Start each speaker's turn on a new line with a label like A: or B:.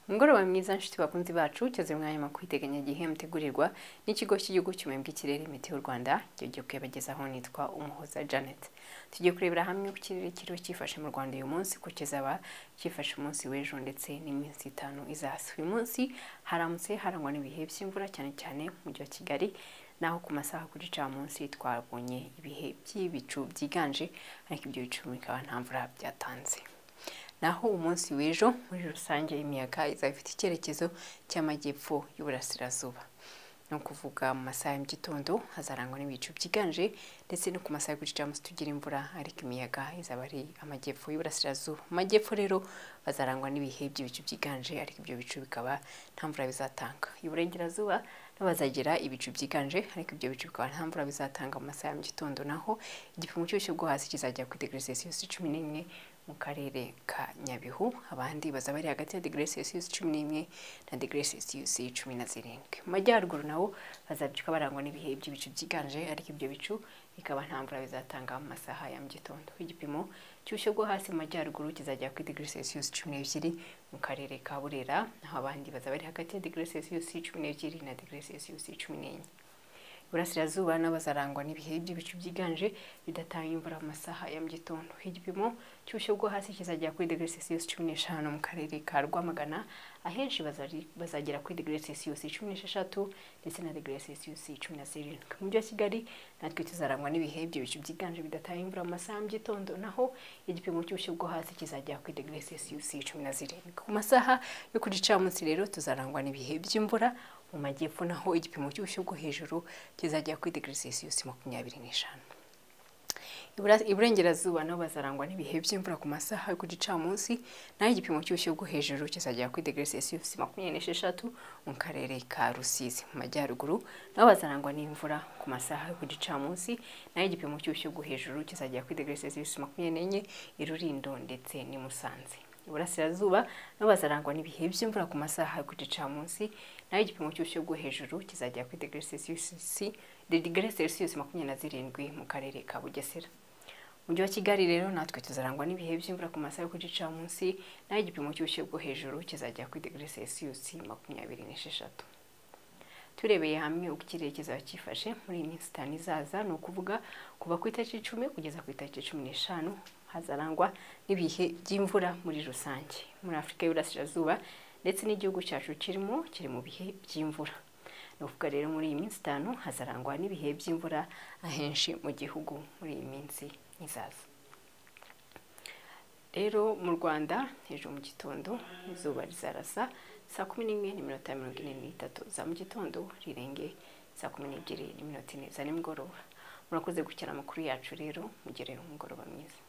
A: umugoroba mwiza nshuti bakunzi bacu cyose umwanya wo kwiteganya igihe mutegurirwa n'ikigo cy'igihugu cy'ubumenyi bw'ikirere meteo rwanda tugiye kuyabagezaho nitwa umuhoza janet tugiye kurebera hamwe uko ikirere kiriho cyifashe mu rwanda uyu munsi ko kizaba cyifashe umunsi w'ejo ndetse n'iminsi itanu izaza uyu munsi haramutse harangwa n'ibihe by'imvura cyane cyane mu mujyi wa kigali naho ku masaha kuri gicamunsi twabonye ibihe by'ibicu byiganje ariko ibyo bicu bikaba nta mvura byatanze naho umunsi w'ejo muri rusange imiyaga izaba ifite icyerekezo cy'amajyepfo y'uburasirazuba ni ukuvuga mu masaha ya mugitondo hazarangwa n'ibicu byiganje ndetse no ku masaha y'ugucicamunsi tugira imvura ariko imiyaga izaba ari amajyepfo y'uburasirazuba mu majyepfo rero bazarangwa n'ibihe by'ibicu byiganje ariko ibyo bicu bikaba nta mvura bizatanga iburengerazuba bazagira ibicu byiganje ariko ibyo bicu bikaba nta mvura bizatanga mu masaha ya mugitondo naho igipimo cy'ubushyuhe bwo hasi kizajya kuri degere celsius cumi n'imwe mu karere ka nyabihu abandi bazaba bari hagati ya degere celsius cumi n'imwe na degere celsius cumi na zirindwi mu majyaruguru nabo bazabyuka barangwa n'ibihe by'ibicu byiganje ariko ibyo bicu bikaba nta mvura bizatanga mu masaha ya mu gitondo igipimo cy'ubushyuhe bwo hasi mu majyaruguru kizajya kuri degere celsius cumi n'ebyiri mu karere ka burera naho abandi bazaba bari hagati ya degere celsius cumi n'ebyiri na degere celsius cumi n'enye iburasirazuba n'abazarangwa n'ibihe by'ibicu byiganje bidatanga imvura mu masaha ya mu gitondo igipimo cy'ubushyuhe bwo hasi kizagera kuri degere celsius cumi n'eshanu mu karere ka rwamagana ahenshi bazagera kuri degere celsius cumi n'esheshatu ndetse na degere celsius cumi na zirindwi mu mujyi wa kigali natwe tuzarangwa n'ibihe by'ibicu byiganje bidatanga imvura mu masaha ya mu gitondo naho igipimo cy'ubushyuhe bwo hasi kizagera kuri degere celsius cumi na zirindwi ku masaha yo ku gicamunsi rero tuzarangwa n'ibihe by'imvura mu majyepfo naho igipimo cy'ubushyuhe bwo hejuru kizajya kuri degere celsius makumyabiri n'eshanu iburengerazuba nabo bazarangwa n'ibihe by'imvura ku masaha yo ku gicamunsi naho igipimo cy'ubushyuhe bwo hejuru kizagera kuri degere celsius makumyabiri n'esheshatu mu karere ka rusizi mu majyaruguru nabo bazarangwa n'imvura ku masaha yo ku gicamunsi naho igipimo cy'ubushyuhe bwo hejuru kizagera kuri degere celsius makumyabiri n'enye i rurindo ndetse n'i musanze iburasirazuba nabo bazarangwa n'ibihe by'imvura ku masaha yo ku gicamunsi naho igipimo cy'ubushyuhe bwo hejuru kizagera kuri degere celsius degere celsius makumyabiri na zirindwi mu karere ka bugesera mujyi wa kigali rero natwe tuzarangwa n'ibihe by'imvura ku masaha yo ku gicamunsi naho igipimo cy'ubushyuhe bwo hejuru kizagera kuri degere celsius makumyabiri n'esheshatu turebeye hamwe uko ikirere kizaba cyifashe muri iyi minsi itanu izaza ni ukuvuga kuva ku itariki icumi kugeza ku itariki cumi n'eshanu hazarangwa n'ibihe by'imvura muri rusange muri afurika y'uburasirazuba ndetse n'igihugu cyacu kirimo kiri mu bihe by'imvura ni ukuvuga rero muri iyi minsi itanu hazarangwa n'ibihe by'imvura ahenshi mu gihugu muri iyi minsi izaza rero mu rwanda hejuru mu gitondo izuba rizarasa saa kumi n'imwe n'iminota mirongo ine n'itatu za mu gitondo rirenge saa kumi n'ebyiri n'iminota ine za nimugoroba murakoze gukina amakuru yacu rero mugere umugoroba mwiza